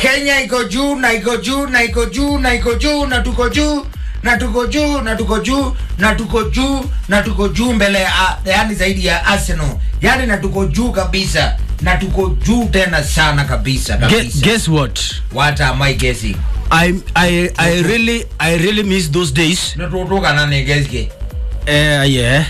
Kenya iko juu na iko juu na iko juu na iko juu na tuko juu na tuko juu na tuko juu na tuko juu na tuko juu mbele ya yani zaidi ya Arsenal yani na tuko juu kabisa na tuko juu tena sana kabisa Gue- kabisa guess what what am I guessing I, I, I really I really miss those days natutuka na negeske eh yeah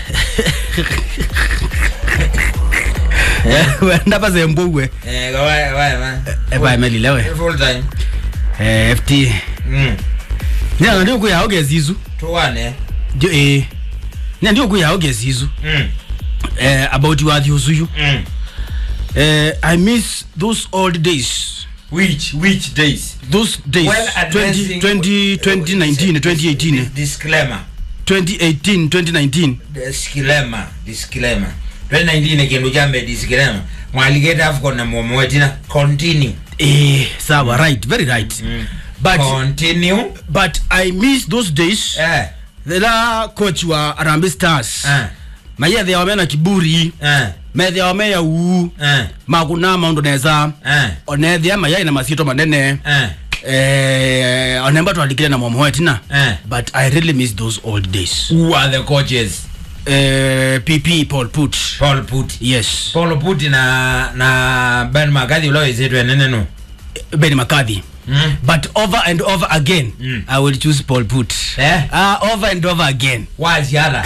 wenda bazembugwe eh gawa gawa man eba emelilewe full time eh FT mm nyanga ndio kuya ogezizu tuwane ndio eh nyanga ndio kuya ogezizu mm eh about you athiuzuyu mm eh I miss those old days which which days those days Well, 20 advancing- 20 2019 2018 disclaimer 2018 2019 disclaimer disclaimer 2019 kindu chambe disclaimer mwaligeta afcon na mwomowetina continue eh sawa right very right but continue but I miss those days eh thela coach wa Harambee Stars eh mayethe wame na kiburi eh methe wame ya uu eh makuna maundu neza eh onethia mayai na masito manene eh eh onemba twalikire na mwamoetina eh but I really miss those old days who are the coaches eh PP Paul Put Paul Put yes Paul Put na na Ben Magathi ulowezetwe nene no Ben McCarthy mm but over and over again Mm. I will choose Paul Put eh uh, over and over again waziara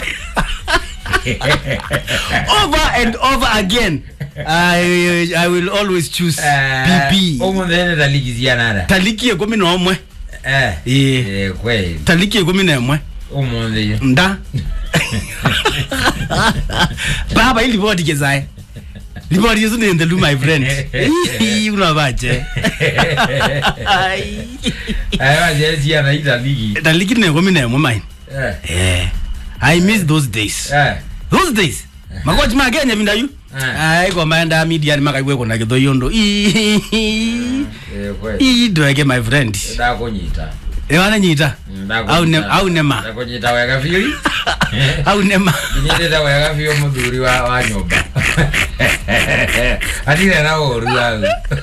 over and over again I, I will always choose PP umuthene taligizianara taliki ikumi na umwe eh Ĩĩ. eh kweli taliki ikumi na imwe umuthi nda baba ili ripoti kezae ripoti yesu ni ndelu my friend Ii, unabache awajeziana italigi taliki na ikumi na imwe mine eh eh i miss those days eh those days makochi ma kenya vindayu Eh. ai komaenda media ni makaigwe kuna kithoyondo eh kweli ii ndweke my friend ndakunyita ewana nyita au ne au nema ndakunyita wega biũ au nema nyitĩte wega biũ mũthuri wa wa nyũmba atire na ũru au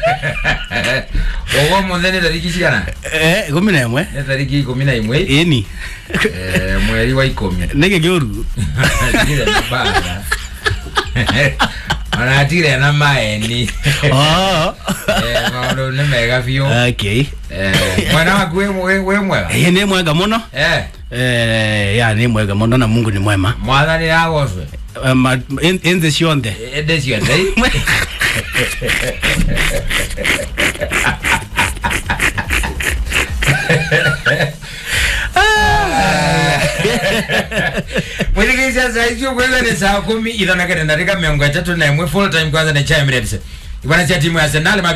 ũguo mũthĩ nĩ tariki cigana eh ikumi na imwe nĩ tariki ikũmi na ĩmwe ĩni eh, mweri wa ikũmi nĩgĩ kĩũru atire na mbara ona atire na maeni oh Eh, maũndũ nĩ mega biũ okay Eh, mwana waku wĩ- wĩ wĩ mwega ĩĩ nĩ mwega mũno Eh, eh ya nĩ mwega mũno na mungu nĩ mwema mwathani agocwe Um, en- enze ciothe ende ciothe mwirikicia saa icio kwaiga ni saa kumi ithanakete ndarika miongo itatu na imwe full time kwanza ni cha Emirates ibana cia timu ya Arsenal